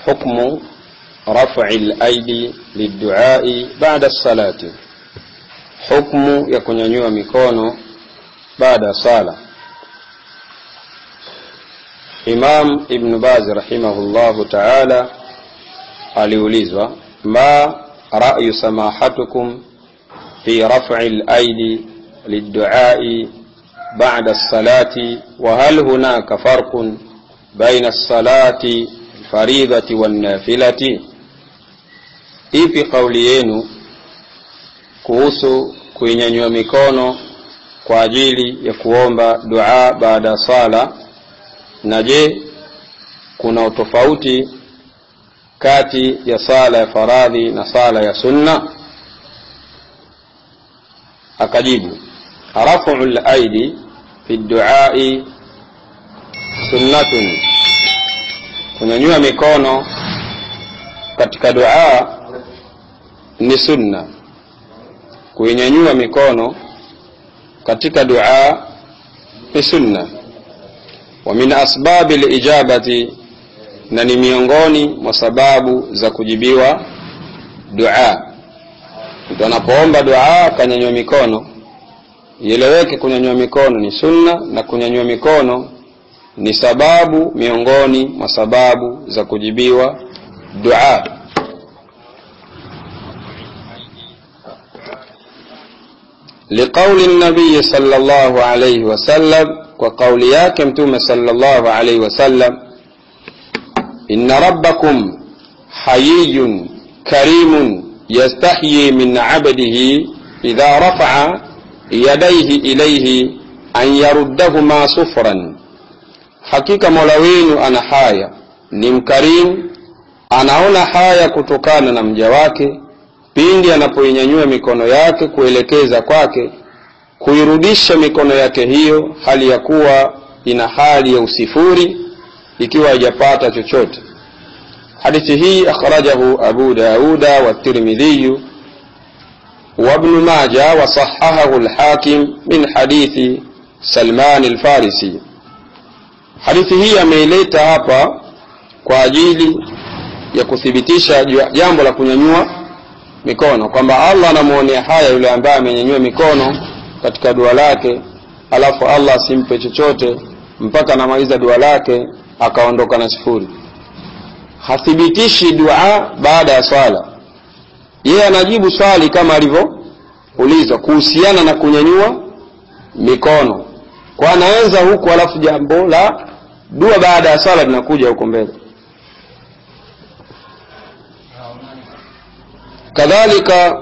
حكم رفع الأيدي للدعاء بعد الصلاة حكم يكون ينوى ميكونو بعد صلاة Imam Ibn Baz rahimahullahu ta'ala aliulizwa ma ra'yu samahatukum fi raf'i al-aidi lid-du'a'i ba'da as-salati wa hal hunaka farqun baina as-salati faridati wan-nafilati ipi kauli yenu kuhusu kuinyanyua mikono kwa ajili ya kuomba dua baada ya sala na je kuna utofauti kati ya sala ya faradhi na sala ya sunna akajibu rafu laidi fi duai sunnatun kunyanyua mikono katika dua ni sunna kuinyanyua mikono katika dua ni sunna wa min asbabi lijabati na ni miongoni mwa sababu za kujibiwa dua mtu anapoomba dua akanyanyua mikono ieleweke kunyanyua mikono ni sunna na kunyanyua mikono ni sababu miongoni mwa sababu za kujibiwa dua liqauli nabiyi sala llahu alaihi wasallam kwa kauli yake mtume sala llahu alaihi wasallam inna rabbakum hayiyun karimun yastahyi min abdihi idha rafaa yadaihi ilaihi an yaruddahuma sufran hakika mola wenu ana haya ni mkarimu anaona haya kutokana na mja wake pindi anapoinyanyua mikono yake kuelekeza kwake kuirudisha mikono yake hiyo hali ya kuwa ina hali ya usifuri ikiwa haijapata chochote hadithi hii akhrajahu abu dauda watirmidhiyu وابن ماجه وصححه الحاكم من حديث سلمان الفارسي hadithi hii ameileta hapa kwa ajili ya kuthibitisha jambo la kunyanyua mikono kwamba allah anamwonea haya yule ambaye amenyanyua mikono katika dua lake alafu allah asimpe chochote mpaka anamaliza dua lake akaondoka na sifuri hathibitishi dua baada ya swala yeye anajibu swali kama alivyoulizwa kuhusiana na kunyanyua mikono kwa anaanza huku alafu jambo la dua baada ya swala linakuja huko mbele kadhalika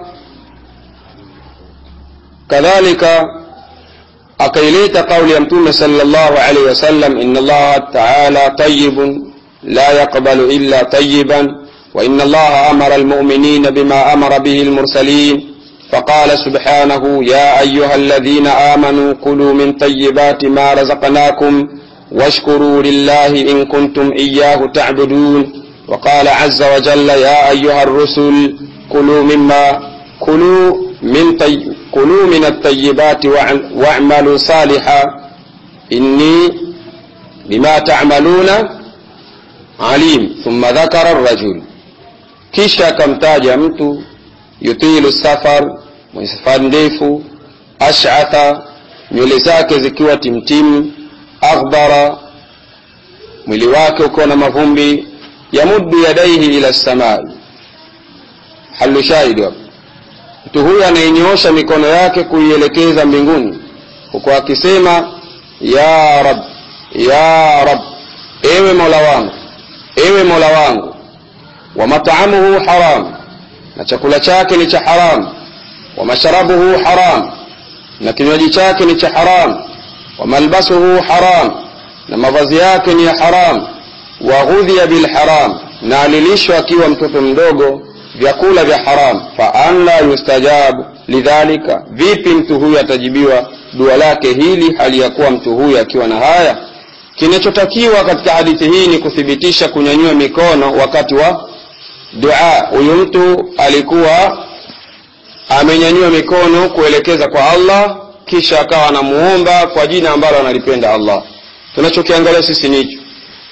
kadhalika akaileta kauli ya mtume sallallahu alaihi wasallam inna allaha taala tayibun la yaqbalu illa tayiban وإن الله أمر المؤمنين بما أمر به المرسلين فقال سبحانه يا أيها الذين آمنوا كلوا من طيبات ما رزقناكم واشكروا لله إن كنتم إياه تعبدون وقال عز وجل يا أيها الرسل كلوا مما كلوا من طي كلوا من الطيبات واعملوا صالحا إني بما تعملون عليم ثم ذكر الرجل kisha akamtaja mtu yutilu safar mwenye safari ndefu ashatha nywele zake zikiwa timtimu aghbara mwili wake ukiwa na mavumbi yamuddu yadaihi ila samai halu shahidi hapo mtu huyu anayenyoosha mikono yake kuielekeza mbinguni huku akisema ya rab ya rab ewe mola wangu ewe mola wangu wa mat'amuhu haram na chakula chake ni cha haram wa mashrabuhu haram na kinywaji chake ni cha haram wa malbasuhu haram na mavazi yake ni ya haram wa ghudhiya bil haram na alilishwa akiwa mtoto mdogo vyakula vya haram fa an la yustajabu lidhalika vipi mtu huyu atajibiwa dua lake hili hali ya kuwa mtu huyu akiwa na haya kinachotakiwa katika hadithi hii ni kuthibitisha kunyanyua mikono wakati wa dua huyu mtu alikuwa amenyanyua mikono kuelekeza kwa allah kisha akawa anamuomba kwa jina ambalo analipenda allah tunachokiangalia sisi ni hicho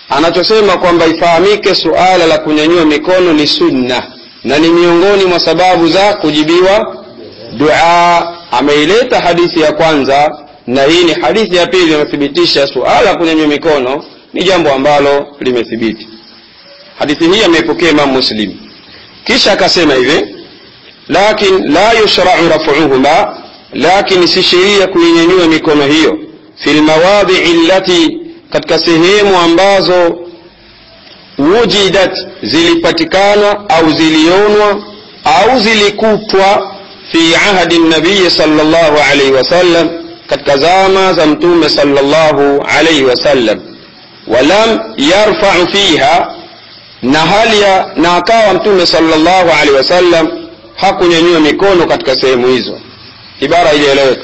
anachosema kwamba ifahamike suala la kunyanyua mikono ni sunna na ni miongoni mwa sababu za kujibiwa dua ameileta hadithi ya kwanza na hii ni hadithi ya pili inathibitisha suala la kunyanyua mikono ni jambo ambalo limethibiti hadithi hii ameipokea imam muslim kisha akasema hivi lakin la yushrau rafuhuma lakin si sheria kuinyanyua mikono hiyo fi lmawadhii allati katika sehemu ambazo wujidat zilipatikana au zilionwa au zilikutwa fi ahdi nabiyi sallallahu alaihi wasallam katika zama za mtume sallallahu alaihi wasallam walam yarfau fiha na hali ya na akawa mtume sallallahu alaihi wasallam hakunyanyua mikono katika sehemu hizo ibara ilieleweka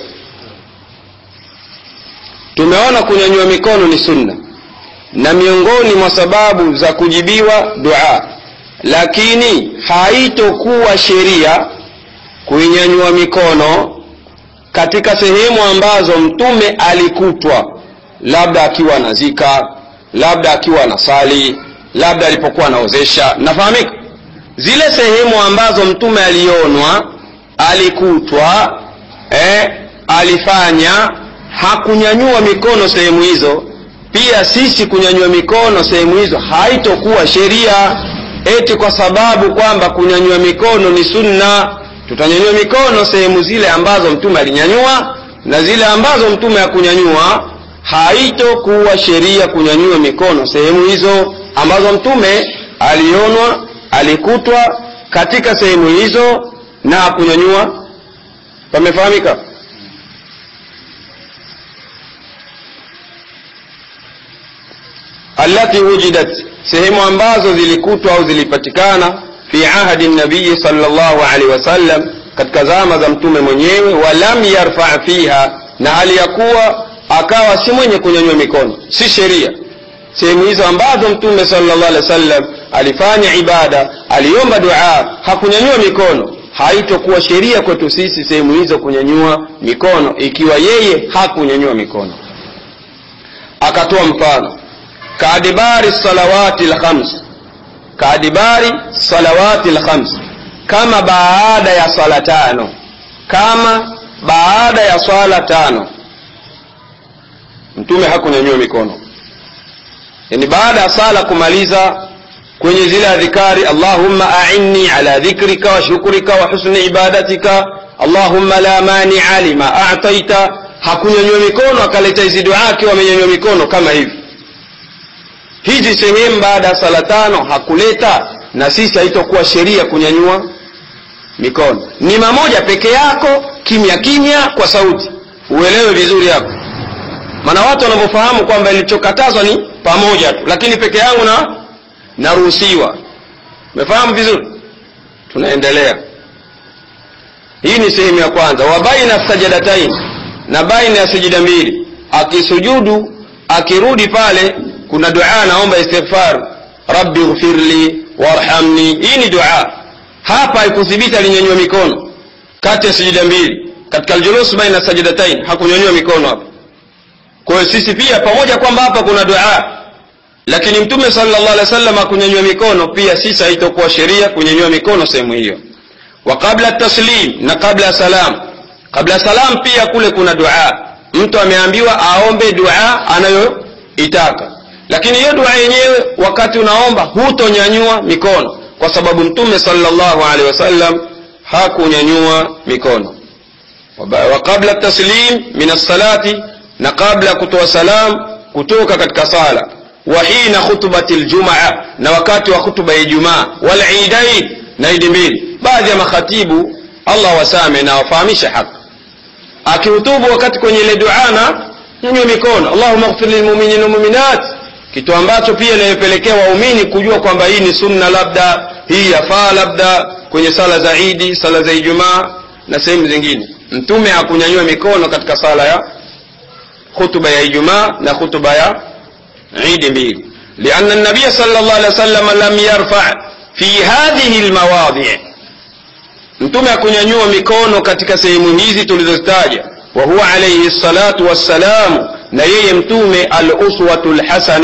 tumeona kunyanyua mikono ni sunna na miongoni mwa sababu za kujibiwa dua lakini haitokuwa sheria kuinyanyua mikono katika sehemu ambazo mtume alikutwa labda akiwa anazika labda akiwa anasali labda alipokuwa anaozesha nafahamika zile sehemu ambazo mtume alionwa alikutwa eh, alifanya hakunyanyua mikono sehemu hizo pia sisi kunyanyua mikono sehemu hizo haitokuwa sheria eti kwa sababu kwamba kunyanyua mikono ni sunna tutanyanyua mikono sehemu zile ambazo mtume alinyanyua na zile ambazo mtume hakunyanyua haitokuwa sheria kunyanyua mikono sehemu hizo ambazo mtume alionwa alikutwa katika sehemu hizo na hakunyanyua pamefahamika allati wujidat sehemu ambazo zilikutwa au zilipatikana fi ahdi nabiyi sallallahu alaihi wasallam katika zama za mtume mwenyewe walam yarfa fiha na hali ya kuwa akawa si mwenye kunyanyua mikono si sheria sehemu hizo ambazo mtume sallallahu alaihi wasallam alifanya ibada aliomba dua hakunyanyua mikono haitokuwa sheria kwetu sisi sehemu hizo kunyanyua mikono ikiwa yeye hakunyanyua mikono akatoa mfano kaadibari salawati lkhams kaadibari salawati lkhams kama baada ya swala tano kama baada ya swala tano mtume hakunyanyua mikono yani baada ya sala kumaliza kwenye zile adhikari allahumma ainni ala dhikrika wa shukrika wa husni ibadatika allahumma la mania lima ataita hakunyanyua mikono akaleta hizi dua akiwa amenyanyua mikono kama hivi hizi sehemu baada ya sala tano hakuleta na sisi haitokuwa sheria kunyanyua mikono ni mamoja peke yako kimya kimya kwa sauti uelewe vizuri hapo maana watu wanavyofahamu kwamba ilichokatazwa ni pamoja tu lakini peke yangu na naruhusiwa umefahamu vizuri tunaendelea hii ni sehemu ya kwanza wa baina sajadatain na baina ya sijida mbili akisujudu akirudi pale kuna dua naomba istighfar rabbi ghfirli warhamni hii ni dua hapa haikuthibiti alinyanyua mikono kati ya sijida mbili katika aljulus baina sajadatain hakunyanyua mikono hapa kwa hiyo sisi pia pamoja kwamba hapa kuna dua lakini mtume sallallahu alaihi wasallam akunyanyua mikono pia sisi haitokuwa sheria kunyanyua mikono sehemu hiyo wa qabla taslim na kabla ya salam kabla ya salam pia kule kuna dua mtu ameambiwa aombe dua anayoitaka lakini hiyo dua yenyewe wakati unaomba hutonyanyua mikono kwa sababu mtume sallallahu alaihi wasallam hakunyanyua mikono wa qabla taslim min as-salati na kabla kutoa salam kutoka katika sala wa hina khutbati ljumaa na wakati wa khutba ya ijumaa walidain na idi mbili baadhi ya makhatibu allah wasame na wafahamisha haki akihutubu wakati kwenye ile duana nyanyua mikono allahuma ghfir lilmuminin walmuminat kitu ambacho pia inayopelekea waumini kujua kwamba hii ni sunna labda hii yafaa labda kwenye sala za idi sala za ijumaa na sehemu zingine mtume hakunyanyua mikono katika sala ya khutba ya ijumaa na khutba ya idi mbili lianna nabiya sal llah alih wa sallam lam yarfa fi hadhihi lmawadhi mtume akunyanyua mikono katika sehemu hizi tulizozitaja wa huwa alaihi salatu wassalamu na yeye mtume aluswatu lhasana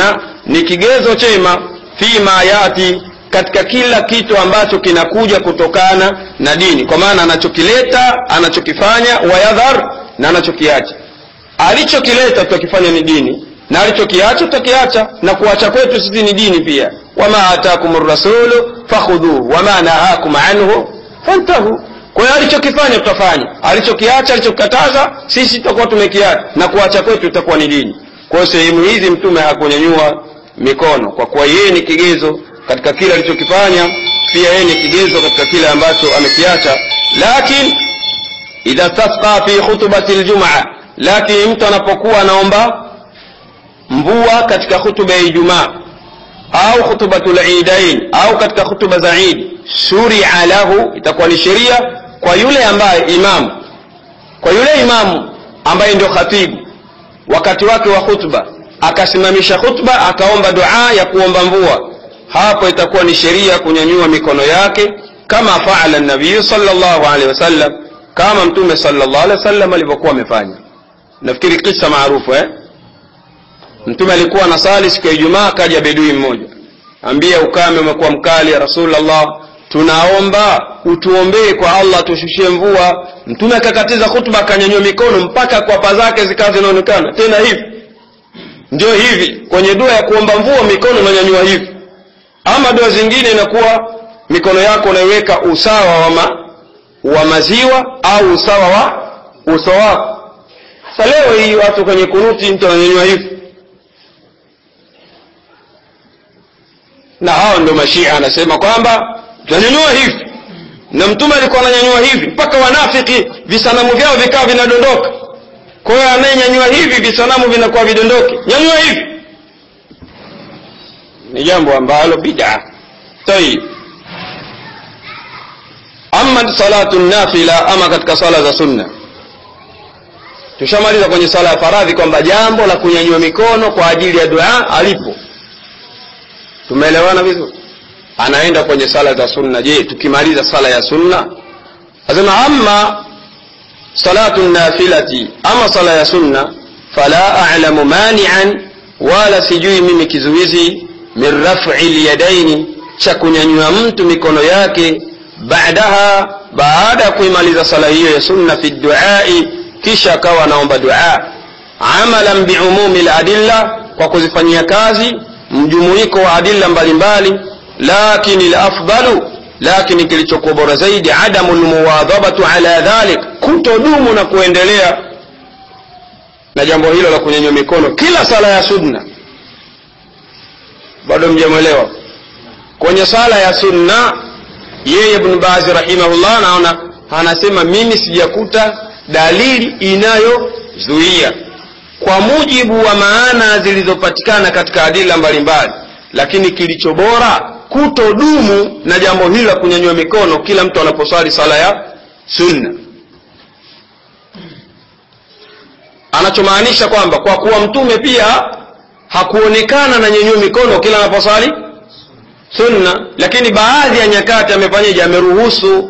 ni kigezo chema fima yati katika kila kitu ambacho kinakuja kutokana na dini kwa maana anachokileta anachokifanya wayadhar na anachokiacha alichokileta tutakifanya ni dini na alichokiacha tutakiacha na kuacha kwetu sisi ni dini pia wama atakum rasulu fakhudhuhu wama nahakum anhu fantahu kwa hiyo alichokifanya tutafanya alichokiacha alichokikataza sisi tutakuwa tumekiacha na kuacha kwetu tutakuwa ni dini kwa hiyo sehemu hizi mtume hakunyanyua mikono kwa kuwa yeye ni kigezo katika kile alichokifanya pia yeye ni kigezo katika kile ambacho amekiacha lakin idha tasqa fi khutbati ljumaa lakini mtu anapokuwa anaomba mvua katika hutuba ya ijumaa au khutbatul idain au katika hutuba za idi shuria lahu itakuwa ni sheria kwa yule ambaye imamu kwa yule imamu ambaye ndio khatibu wakati wake wa khutba akasimamisha khutba akaomba dua ya kuomba mvua hapo itakuwa ni sheria kunyanyua mikono yake kama faala nabiyu sallallahu alaihi wasallam kama mtume sallallahu alaihi wasallam alivyokuwa amefanya nafikiri kisa maarufu eh? mtume alikuwa anasali siku ya ijumaa akaja bedui mmoja ambia ukame umekuwa mkali ya rasulllah tunaomba utuombee kwa allah tushushie mvua mtume akakatiza khutba akanyanyua mikono mpaka kwapa zake zikawa zinaonekana tena hivi ndio hivi kwenye dua ya kuomba mvua mikono unanyanyua hivi ama dua zingine inakuwa mikono yako unaiweka usawa wa, ma, wa maziwa au usawa wa uso wako sasa leo hii watu kwenye kunuti mtu ananyanyua hivi na hao ndio mashia anasema kwamba tunanyanyua hivi na mtume alikuwa ananyanyua hivi mpaka wanafiki visanamu vyao vikawa vinadondoka kwa hiyo anayenyanyua hivi visanamu vinakuwa vidondoke nyanyua hivi ni jambo ambalo bida tayib ama salatu nafila ama katika sala za sunna tushamaliza kwenye sala ya faradhi kwamba jambo la kunyanyua mikono kwa ajili ya dua alipo tumeelewana vizuri anaenda kwenye sala za sunna je tukimaliza sala ya sunna asema ama salatu nafilati ama sala ya sunna fala a'lamu mani'an wala sijui mimi kizuizi min raf'i lyadaini cha kunyanyua mtu mikono yake baadaha baada ya kuimaliza sala hiyo ya sunna fi duai kisha akawa anaomba dua amalan biumumi ladilla kwa kuzifanyia kazi mjumuiko wa adilla mbalimbali lakini lafdalu lakini kilichokuwa bora zaidi adamu lmuwadhabatu ala dhalik kutodumu na kuendelea na jambo hilo la kunyanyua mikono kila sala ya sunna bado mjamwelewa kwenye sala ya sunna yeye ibn bazi rahimahullah naona anasema mimi sijakuta dalili inayozuia kwa mujibu wa maana zilizopatikana katika adila mbalimbali lakini kilicho bora kutodumu na jambo hili la kunyanyua mikono kila mtu anaposwali sala ya sunna anachomaanisha kwamba kwa kuwa mtume pia hakuonekana na nyenyua mikono kila anaposwali sunna lakini baadhi ya nyakati amefanyaje ameruhusu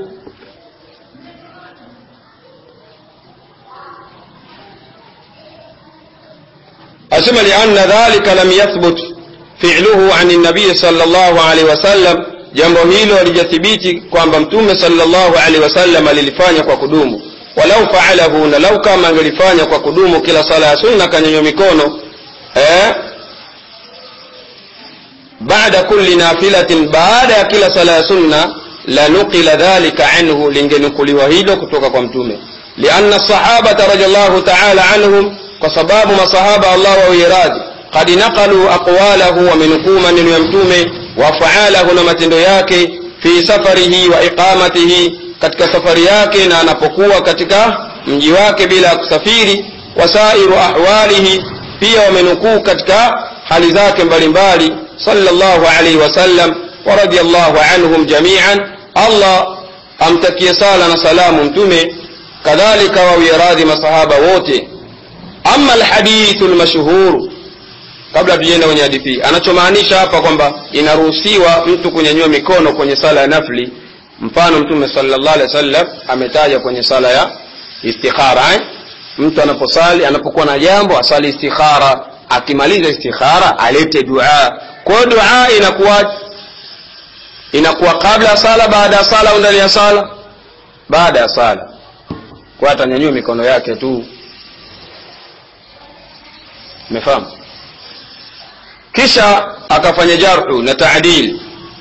asema lianna dhalika lam yathbut fi'luhu an nabii sallallahu alaihi wasallam jambo hilo alijathibiti kwamba mtume sallallahu alaihi wasallam alilifanya kwa kudumu walau faalahu na lau kama angelifanya kwa kudumu kila sala ya sunna kanyanywa mikono eh, baada kulli nafilatin baada ya kila sala ya sunna lanukila dhalika anhu lingenukuliwa hilo kutoka kwa mtume lianna sahabata radiallahu taala anhum kwa sababu masahaba allah wawiye radhi qad naqalu aqwalahu wamenukuu maneno ya mtume wafaalahu na matendo yake fi safarihi wa iqamatihi katika safari yake na anapokuwa katika mji wake bila ya kusafiri wasairu ahwalihi pia wamenukuu katika hali zake mbalimbali sallallahu alaihi wasallam wa radiyallahu anhum jamian allah amtakie sala na salamu mtume kadhalika wawiye radhi masahaba wote ama alhadithu lmashhuru kabla tujienda kwenye hadithi hii anachomaanisha hapa kwamba inaruhusiwa mtu kunyanyua mikono kwenye sala ya nafli mfano mtume sallallahu alaihi wasallam ametaja kwenye sala ya istikhara eh? mtu anaposali anapokuwa na jambo asali istikhara akimaliza istikhara alete dua kwa hiyo dua inakuwa inakuwa kabla ya sala baada ya sala au ndani ya sala baada ya sala kwa atanyanyua mikono yake tu umefahamu kisha akafanya jarhu na taadil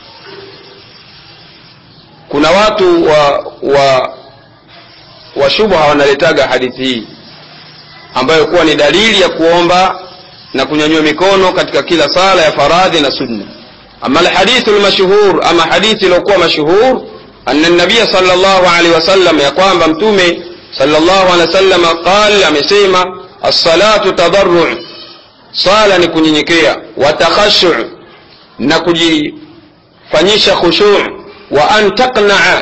kuna watu wa wa wa shubha wanaletaga hadithi hii ambayo kuwa ni dalili ya kuomba na kunyanyua mikono katika kila sala ya faradhi na sunna ama alhadithu lmashhur ama hadithi iliyokuwa mashhur anna nabiya sal llahu alehi wasallam ya kwamba mtume sal llahu alehi wasallam qal amesema assalatu tadarru sala ni kunyenyekea wa takhashu na kujifanyisha khushu wa an taqnaa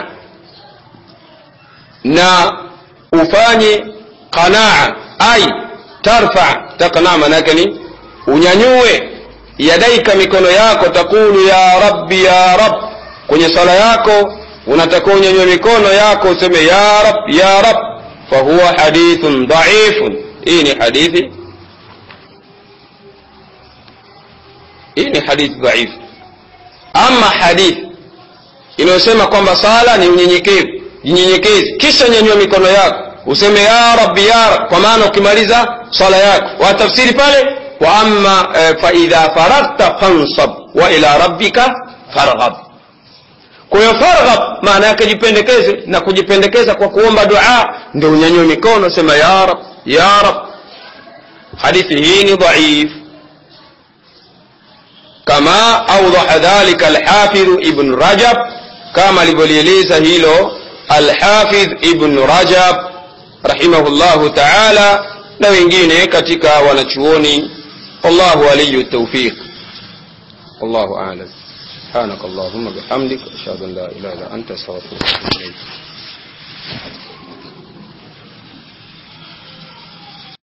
na ufanye qanaa ai tarfa taqnaa manake ni unyanyue yadaika mikono yako takulu ya rabbi ya rab kwenye sala yako unatakiwa unyanyue mikono yako useme ya rab ya rab fahuwa hadithun dhaifun hii ni hadithi hii ni hadithi dhaifu ama hadithi inayosema kwamba sala ni unyenyekevu jinyenyekezi kisha nyanyua mikono yako useme ya rabbi ya rab kwa maana ukimaliza swala yako watafsiri pale wa amma e, faidha faragta fansab wa ila rabbika farghab kwa hiyo farghab maana yake jipendekeze na kujipendekeza kwa kuomba dua ndio unyanyue mikono sema ya rab ya rab hadithi hii ni dhaif kama awdaha dhalika alhafidhu ibn rajab kama alivyolieleza hilo alhafidh ibn rajab rahimahullahu taala na wengine katika wanachuoni wallahu waliyu tawfiq wallahu a'lam سبحانك اللهم بحمدك أشهد أن لا إله إلا أنت أستغفرك وأتوب إليك